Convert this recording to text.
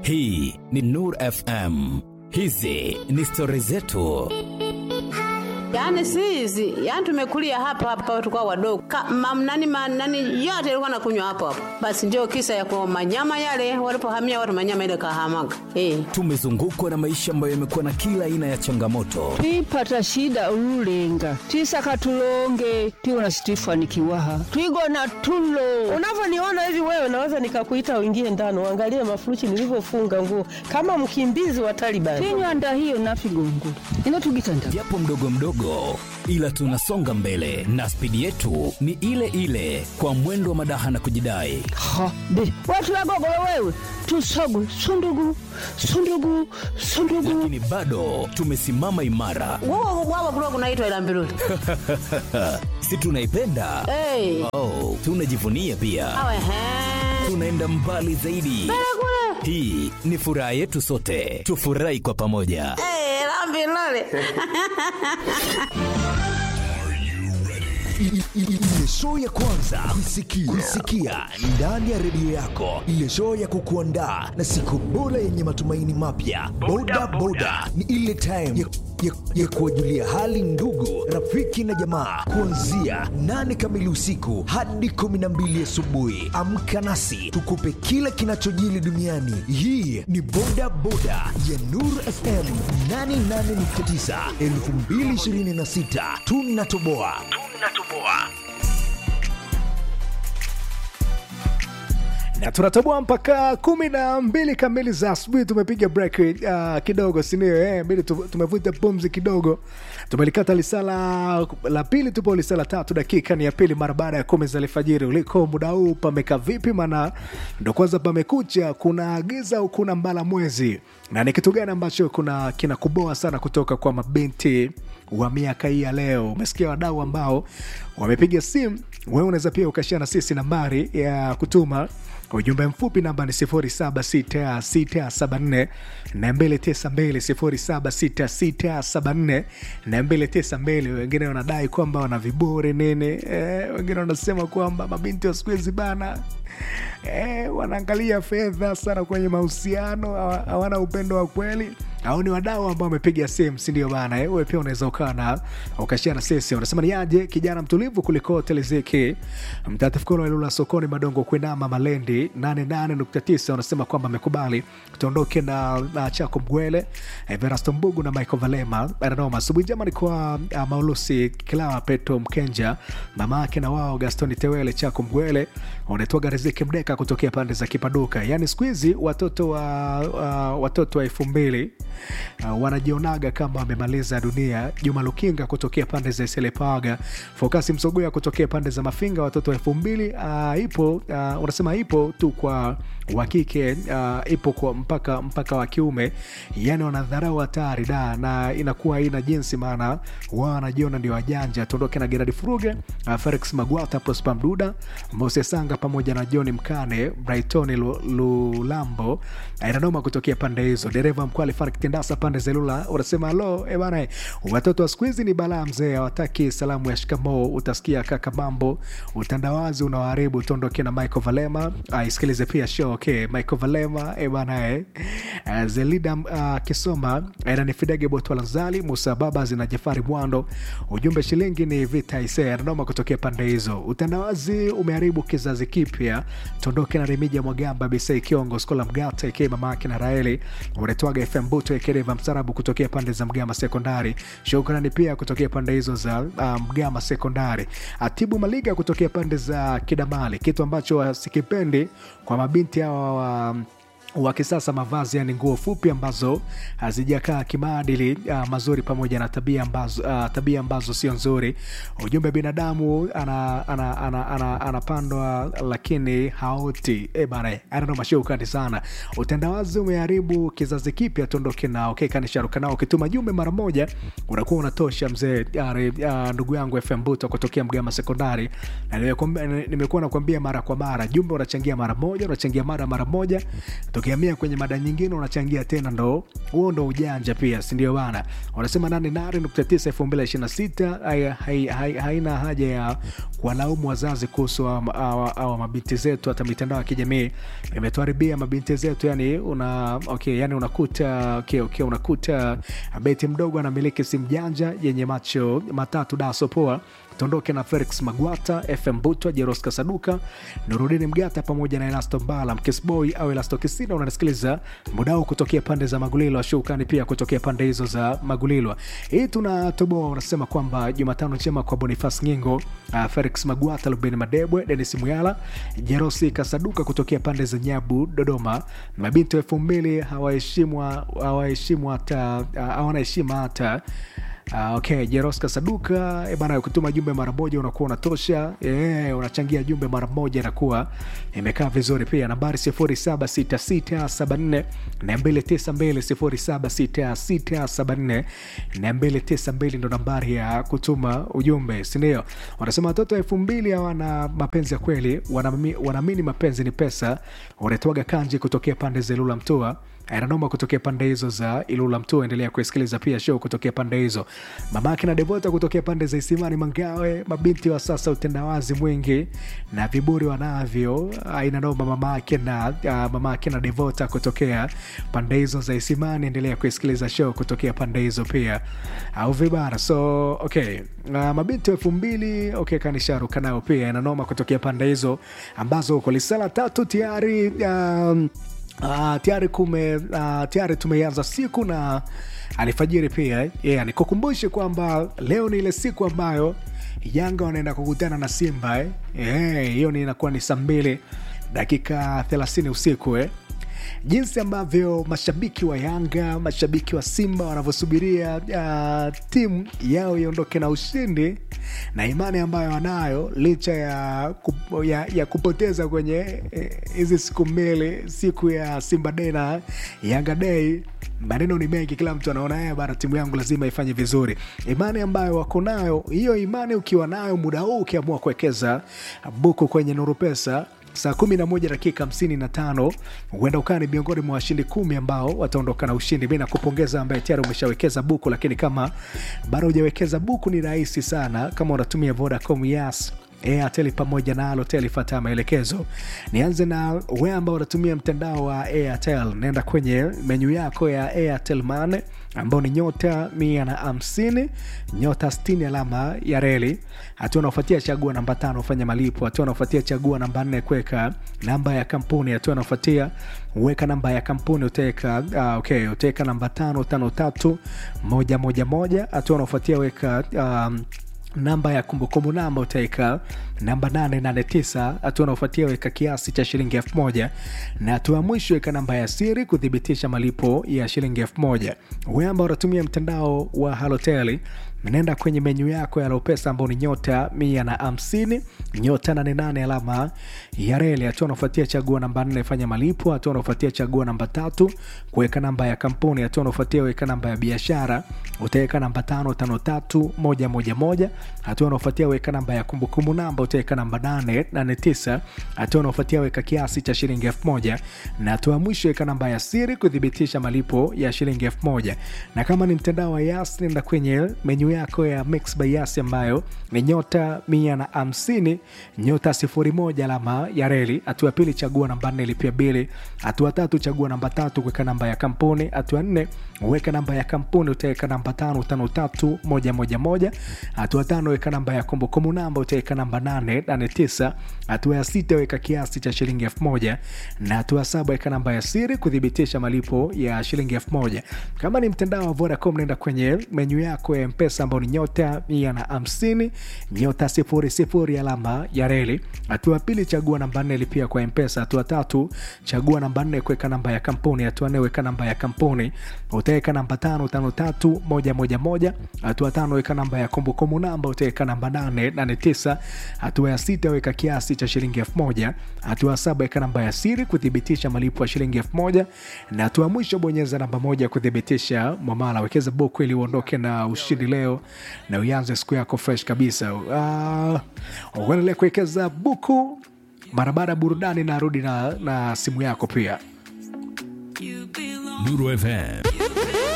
Hii ni Nur FM. Hizi ni stori zetu. Yaani si hizi, yaani tumekulia hapa hapa tulikuwa wadogo. Ka, mam, nani, ma, nani yote ilikuwa nakunywa hapo hapo. Basi ndio kisa ya kwa manyama yale walipohamia watu manyama ile kahamaga. Eh. Tumezungukwa na maisha ambayo yamekuwa na kila aina ya changamoto, twipata shida ululenga twisaka tulonge tiwona situifanikiwaha twigona tulo Unavyoniona hivi wewe, naweza nikakuita uingie ndani uangalie mafurushi nilivyofunga nguo kama mkimbizi wa Taliban. tinywanda hiyo nafigongo ino tugitanda japo mdogo mdogo, ila tunasonga mbele na spidi yetu ni ile ile, kwa mwendo wa madaha na kujidai. ha be watu wagogolo wewe tusogwe sundugu sundugu sundugu Lakini bado tumesimama imara, Wao wao kulikuwa kunaitwa ila mbiruli. si tunaipenda? Eh. Oh, tunajivunia pia, Awe he. tunaenda mbali zaidi. Hii ni furaha yetu sote, tufurahi kwa pamoja. Eh, la mbiruli. Ile show ya kwanza kuisikia, kuisikia ndani ya redio yako, ile show ya kukuandaa na siku bora yenye matumaini mapya. Boda boda ni ile time ya, ya, ya kuwajulia hali ndugu, rafiki na jamaa, kuanzia nane kamili usiku hadi kumi na mbili asubuhi. Amka nasi tukupe kila kinachojili duniani. Hii ni boda boda ya Nur FM 88.9 2026, tunatoboa tunatoboa. na tunatoboa mpaka kumi na mbili kamili za asubuhi. Tumepiga break uh, kidogo, sindio? Eh, mbili tu- tumevuta pumzi kidogo, tumelikata lisala la pili, tupo lisala tatu, dakika ni ya pili mara baada ya kumi za alfajiri. Uliko muda huu pameka vipi? Maana ndo kwanza pamekucha, kuna giza au kuna mbala mwezi, na ni kitu gani ambacho kuna kinakuboa sana kutoka kwa mabinti wa miaka hii ya leo. Umesikia wadau ambao wamepiga simu, wewe unaweza pia ukashia na sisi nambari ya kutuma ujumbe mfupi namba ni 076674 292 076674 wengine wanadai kwamba wana viburi nini eh, wengine wanasema kwamba mabinti wa siku hizi bana eh, wanaangalia fedha sana kwenye mahusiano hawa- hawana upendo wa kweli au ni wadau ambao wamepiga simu sindio bana eh, wewe pia unaweza ukawa na ukashia na sisi unasema ni aje kijana mtulivu kuliko telezeki mtatifukolo ilula sokoni madongo kuinama malendi 88.9 unasema kwamba amekubali tuondoke na, na chako mgwele eh, verasto mbugu na michael valema ananoma asubuhi njema ni kwa uh, maulusi kilawa petro mkenja mama yake na wao gastoni tewele chako mgwele unaitwaga riziki mdeka kutokea pande za kipaduka yaani siku hizi watoto wa uh, watoto wa elfu mbili uh, wanajionaga kama wamemaliza dunia juma lukinga kutokea pande za selepaga fokasi msogoya kutokea pande za mafinga watoto wa elfu mbili uh, ipo uh, unasema ipo tu kwa wakike uh, ipo kwa mpaka mpaka wa kiume yani wanadharau hatari da na inakuwa haina jinsi maana wao wanajiona ndio wajanja tuondoke na geradi furuge uh, felix magwata prosper mduda mose sanga pamoja na john mkane brighton Lu- lulambo inanoma kutokea pande hizo dereva mkuu alifariki tendasa pande za ilula unasema alo e bana watoto wa siku hizi ni balaa mzee hawataki salamu ya shikamoo utasikia kaka mambo utandawazi unawaharibu tuondoke na michael valema uh, isikilize pia show okay michael valema e bana eh. uh, zelida uh, kisoma aina ni fidege botwalanzali musa babas na jafari mwando ujumbe shilingi ni vita ise ananoma kutokea pande hizo utandawazi umeharibu kizazi kipya tuondoke na remija mwagamba bisei kiongo skola mgata ikie mamake na raeli unetwaga fm buto ekereva msarabu kutokea pande za mgama sekondari shukrani pia kutokea pande hizo za uh, mgama sekondari atibu maliga kutokea pande za kidamali kitu ambacho sikipendi kwa mabinti hawa wa wa kisasa mavazi yani nguo fupi ambazo hazijakaa kimaadili uh, mazuri pamoja na tabia ambazo, uh, tabia ambazo sio nzuri ujumbe binadamu anapandwa ana, ana, ana, anapandwa lakini haoti e bana anano mashaukani sana utandawazi umeharibu kizazi kipya tuondoke nao okay, kanisharuka nao ukituma jumbe mara moja unakuwa unatosha mzee uh, uh, ndugu yangu fm buto kutokea mgama sekondari na nimekuambia- nimekuwa nakwambia mara kwa mara jumbe unachangia mara moja unachangia mara mara moja tukiamia kwenye mada nyingine unachangia tena ndo huo ndo ujanja pia sindio bana wanasema 88.9 2026 hai- hai- hai- haina haja ya kuwalaumu wazazi kuhusu hawa- hawa hawa mabinti zetu hata mitandao ya kijamii imetuharibia mabinti zetu yani una okay, yani unakuta okay, okay, unakuta beti mdogo anamiliki simu janja yenye macho matatu daso poa tuondoke na felix magwata fm butwa jeroska saduka nurudini mgata pamoja na elasto mbala mkisboy au elasto kisina unanisikiliza muda huu kutokea pande za magulilwa shukani pia kutokea pande hizo za magulilwa hii tunatoboa unasema kwamba jumatano njema kwa bonifas ngingo uh, felix magwata lubeni madebwe denis muyala jerosi kasaduka kutokea pande za nyabu dodoma mabinti wa elfu mbili hawaheshimwa hawaheshimu hata uh, hawana heshima hata Uh, okay jeroska saduka e bana kutuma jumbe mara moja unakuwa unatosha e, unachangia jumbe mara moja inakuwa imekaa vizuri pia nambari 76674 292 76674 ndo nambari ya kutuma ujumbe sindio wanasema watoto elfu mbili hawana mapenzi ya kweli wanami- wanaamini mapenzi ni pesa wanatoaga kanji kutokea pande za ilula mtua ananoma kutokea pande hizo za ilula mtu endelea kusikiliza pia show kutokea pande hizo mamake na devota kutokea pande za isimani mangawe mabinti wa sasa utendawazi mwingi na viburi wanavyo inanoma mamake na uh, mamake na devota kutokea pande hizo za isimani endelea kusikiliza show kutokea pande hizo pia au vibara so okay uh, mabinti wa elfu mbili okay kanisharuka nao pia inanoma kutokea pande hizo ambazo uko lisala tatu tayari um, Uh, tayari kume uh, tayari tumeanza siku na alfajiri pia yeah, nikukumbushe kwamba leo ni ile siku ambayo yanga wanaenda kukutana na simba eh. Eh, hiyo ni inakuwa ni saa mbili dakika 30 usiku eh jinsi ambavyo mashabiki wa yanga mashabiki wa simba wanavyosubiria uh, timu yao iondoke na ushindi na imani ambayo wanayo licha ya, kup, ya, ya kupoteza kwenye eh, hizi siku mbili siku ya simba day na yanga day maneno ni mengi kila mtu anaona "Eh, bana timu yangu lazima ifanye vizuri imani ambayo wako nayo hiyo imani ukiwa nayo muda huu ukiamua kuwekeza buku kwenye nuru pesa saa 11 dakika 55 huenda ukaa ni miongoni mwa washindi kumi ambao wataondoka na ushindi mi nakupongeza ambaye tayari umeshawekeza buku lakini kama bado hujawekeza buku ni rahisi sana kama unatumia vodacom yas airtel pamoja na alotel fata maelekezo nianze na we ambao unatumia mtandao wa airtel naenda kwenye menyu yako ya airtel mane ambao ni nyota mia na hamsini nyota 60 alama ya reli hatua unaofuatia chagua namba tano fanya malipo hatua unaofuatia chagua namba nne kuweka namba ya kampuni hatua unaofuatia weka namba ya kampuni utaweka uh, okay, utaweka namba tano tano tatu moja moja moja hatua unaofuatia weka um, namba ya kumbukumbu namba utaweka namba 889 hatua unaofuatia weka kiasi cha shilingi 1000 na hatua ya mwisho weka namba ya siri kuthibitisha malipo ya shilingi 1000 we ambao unatumia mtandao wa haloteli naenda kwenye menyu yako ya lopesa ambao ni nyota mia na hamsini nyota 88 alama ya reli hatua unaofuatia chagua namba 4 fanya malipo hatua unaofuatia chagua namba tatu kuweka namba ya kampuni hatua unaofuatia weka namba ya biashara utaweka namba tano tano tatu moja moja moja hatua unaofuatia weka namba ya kumbukumbu namba utaweka namba 889 hatua unaofuatia weka kiasi cha shilingi 1000 na hatua ya mwisho weka namba ya siri kuthibitisha malipo ya shilingi 1000 na kama ni mtandao wa yas nenda kwenye menyu yako ya mix by yas ambayo ni nyota mia na hamsini nyota sifuri moja alama ya reli hatua ya pili chagua namba nne lipia bili hatua tatu chagua namba tatu kuweka namba ya kampuni hatua nne weka namba ya kampuni utaweka namba tano tano tatu moja moja moja hatua tano weka namba ya kumbukumbu namba utaweka namba nane nane tisa hatua ya sita weka kiasi cha shilingi elfu moja na hatua ya saba weka namba ya siri kuthibitisha malipo ya shilingi elfu moja kama ni mtandao wa vodacom naenda kwenye menyu yako ya mpesa ambao ni nyota mia na hamsini nyota sifuri sifuri alama ya reli hatua ya pili chagua namba nne lipia kwa mpesa hatua tatu chagua namba nne kuweka namba ya kampuni hatua nne weka namba ya kampuni utaweka namba tano tano tatu moja moja moja hatua tano weka namba ya kumbukumbu namba utaweka namba nane nane tisa hatua ya sita weka kiasi cha shilingi elfu moja hatua ya saba weka namba ya siri kuthibitisha malipo ya shilingi elfu moja na hatua ya mwisho bonyeza namba moja kuthibitisha mwamala wekeza buku ili uondoke na ushindi leo na uanze siku yako fresh kabisa uh, uendelee kuwekeza buku mara baada ya burudani narudi na, na simu yako pia Nuru FM